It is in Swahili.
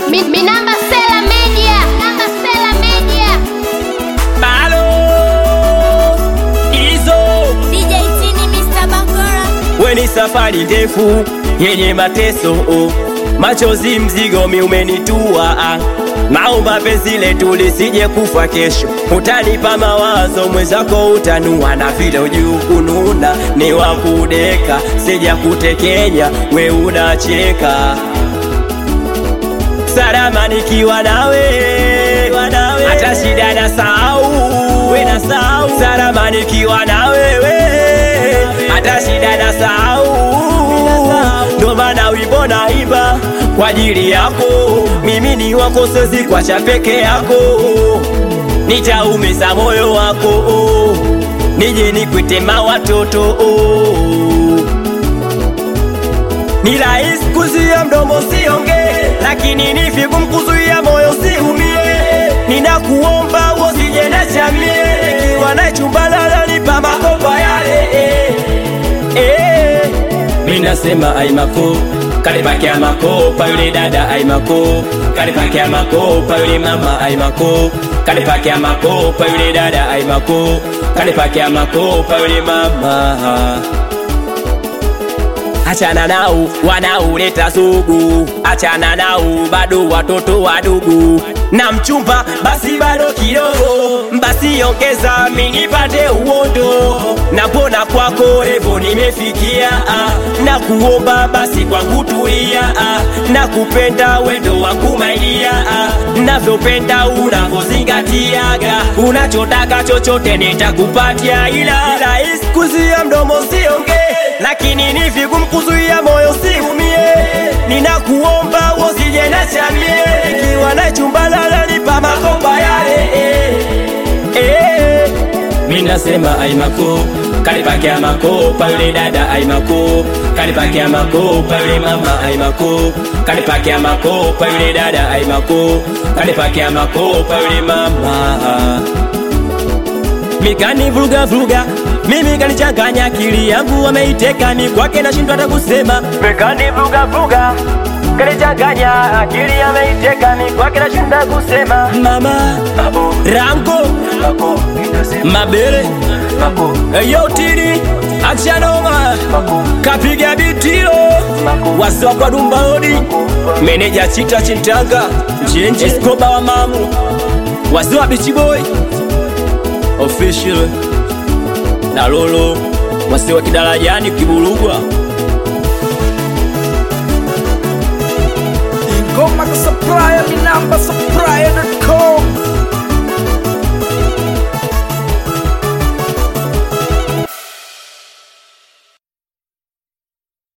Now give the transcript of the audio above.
Mi, mi namba Sela Media. Namba Sela Media. Malo hizo DJ Tini Mr. Bakora weni safari ndefu yenye mateso oh. machozi mzigo mi umenitua ah. naomba penzi letu lisije kufa kesho utanipa mawazo mwenzako utanua na vile ujuu kununa ni wakudeka sija kutekenya we unacheka salama nikiwa nawe hata shida na sahau we na sahau salama nikiwa na wewe hata shida na sahau ndo maana wimbo naimba kwa ajili yako mimi ni wako siwezi kwacha peke yako nitaumiza moyo wako nije nikwitema watoto ni rahisi kuzuia mdomo sionge, lakini ni vigumu kuzuia moyo siumie. Ninakuomba usije na chamie, nikiwa na chumba nalalipa makopa yale eh, eh. Mimi nasema aimako kalipakia makopa yule dada aimako kalipakia makopa yule mama aimako kalipakia makopa yule dada aimako kalipakia makopa yule mama Achana nao wanaoleta sugu, achana nao bado watoto wadogo, na mchumba basi bado kidogo, basi ongeza mimi nipate uondo, na pona kwako revo nimefikia, ah, na kuomba basi kwangu tulia, ah, na kupenda wendo wangu maidia, ah, navyopenda unavyozingatiaga, unachotaka chochote nitakupatia, ila rahisi kuzia mdomo siongee lakini ni vigumu kuzuia moyo siumie. Ninakuomba usije na chamie, ikiwa na chumba nalalipa makopa yale eh, eh. Mimi nasema aimako kalipakia makopa yule dada aimako kalipakia makopa yule mama aimako kalipakia makopa yule dada aimako kalipakia makopa yule mama mikani vuruga vuruga mimi kanichanganya akili yangu wameiteka ni kwake nashindwa hata kusema mikani vuruga vuruga kanichanganya akili ameiteka ni kwake nashindwa kusema mama rango mabele yotini achanoma kapiga bitilo wasiwa kwa dumbaodi meneja chita chintanga njenje eskoba wa mamu wasiwa bichiboi official na lolo wasiwa kidarajani kiburugwa Ngoma ka supplier, mi namba supplier.